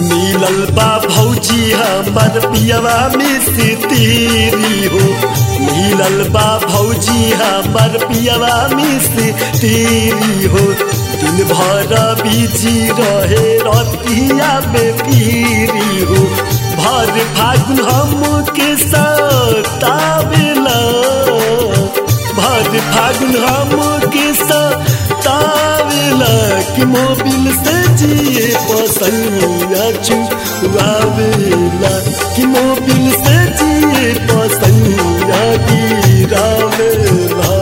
मिलल बा भौजी हमर पियवा में से तेरी हो मिलल बा भौजी हमर पियवा में से तेरी हो दिन भर बिजी रहे रतिया में पीरी हो भर फागुन हम के सतावेला भर फागुन हम के सतावेला कि मोबिल से जिए पसैया चुआवेला कि मोबिल से जिए पसैया गिरावेला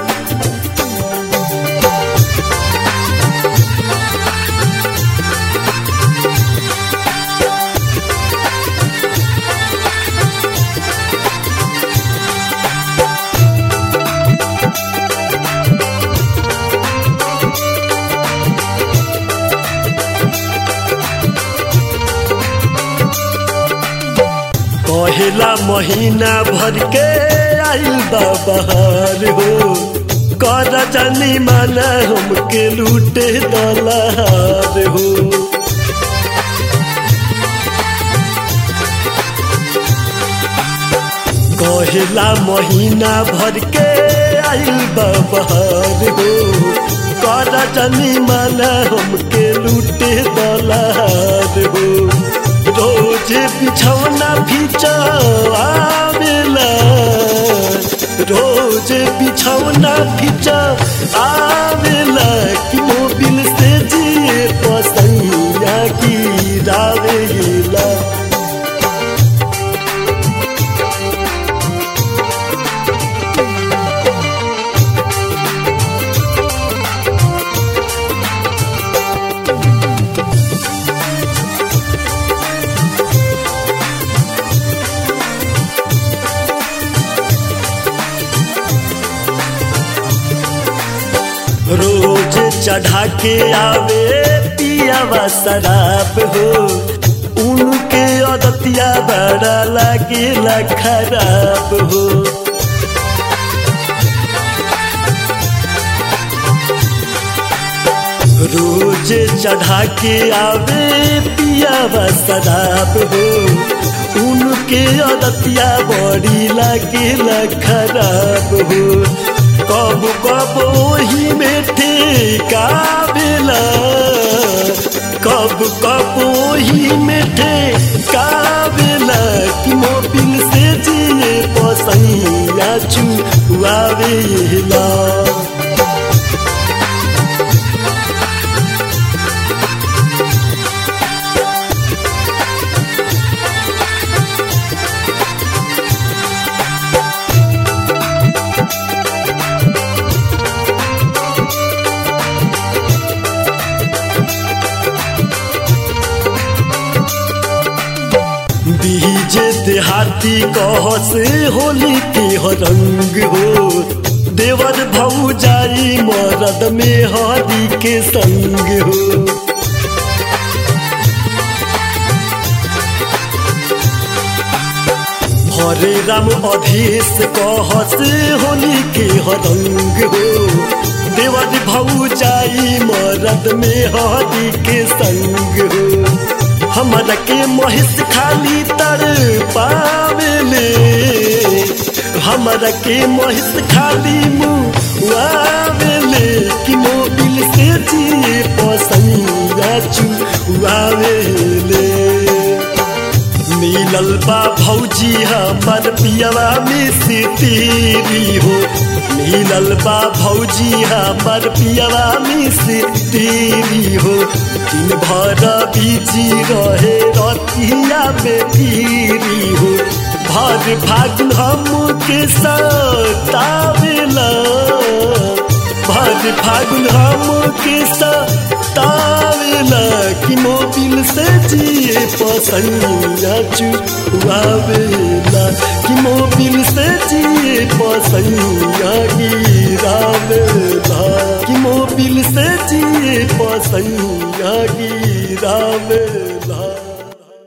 पहला महीना भर के आइल बा बहार हो कर जानी माना हमके लूटे दलार हो कहला महीना भर के आइल बा बहार हो कर जानी माना हमके लूटे दलार हो रोज बिछौना आवेला रोज बिछौना आवेला कि मोबिल से जिए पसैया गिरावेला रोज चढ़ा के आवे पियावा शराब हो उनके अदतिया बड़ा लागेला खराब हो रोज चढ़ा के आवे पियावा शराब हो उनके अदतिया बड़ी लागेला खराब हो कब कब ओही में ठेकावेला कब कब ओही में ठेकावेला कि मोबिल से जिए पसैया चुआवेला डीजे देहाती कह से होली के रंग हो देवर भौ जाई मरद में हरी के संग हो हरे राम अधेश कह से होली के रंग हो देवर भौ जाई मरद में हरी के संग हो हमरा के महिष खाली तर पावेले हमरा के महिष खाली मुआवेले कि मोबिल से जिए पसैया चुआवेले मिलल बा भौजी हमर पियवा में से तेरी हो मिलल बा भौजी हमर पियवा में से तेरी हो दिन भर बिजी रहे रतिया में पीरी हो भर फागुन हम के सतावेला भर फागुन हम के सतावेला कि मोबिल से जिए पसैया चुआवेला कि मोबिल से जिए पसैया गिरावेला कि मोबिल से जिए पसैया गिरावेला